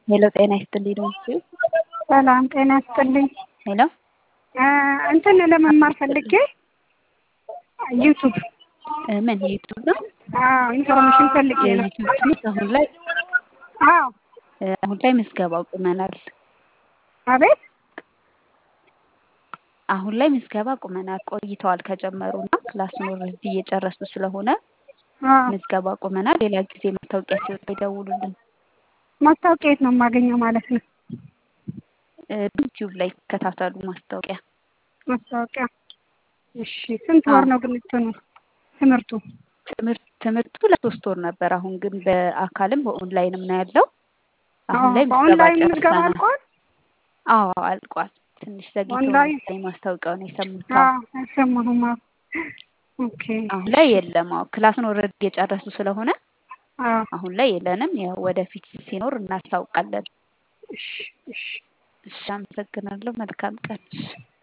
ሄሎ ጤና ይስጥልኝ ነው ሰላም ጤና ይስጥልኝ። ሄሎ እንትን ለመማር ፈልጌ ዩቱብ ምን ዩቱብ ነው? አዎ ኢንፎርሜሽን ፈልጌ ነው። ዩቱብ ትምህርት አሁን ላይ አዎ አሁን ላይ ምዝገባ አቁመናል። አቤት አሁን ላይ ምዝገባ አቁመናል። ቆይተዋል ከጀመሩና ክላሱን ኦልሬዲ እየጨረሱ ስለሆነ አዎ ምዝገባ አቁመናል። ሌላ ጊዜ ማስታወቂያ ሲወጣ ይደውሉልን። ማስታወቂያ የት ነው የማገኘው ማለት ነው? ዩቲዩብ ላይ ይከታተሉ ማስታወቂያ። ማስታወቂያ እሺ። ስንት ወር ነው ግን እንትኑ ትምህርቱ? ትምህርት ትምህርቱ ለሶስት ወር ነበር። አሁን ግን በአካልም በኦንላይንም ነው ያለው። አሁን ላይ ምዝገባ በኦንላይን ምዝገባ ጨርሰናል። አልቋል? አዎ አልቋል። ትንሽ ዘግይቶ ኦንላይን? ነው ማስታወቂያውን የሰሙት። አዎ አልሰማሁም። አዎ ኦኬ አሁን ላይ የለም። አዎ ክላሱን ኦልሬዲ የጨረሱ ስለሆነ አዎ አሁን ላይ የለንም። ያው ወደፊት ሲኖር እናስታውቃለን። እሺ እሺ እሺ፣ አመሰግናለሁ። መልካም ቀን። እሺ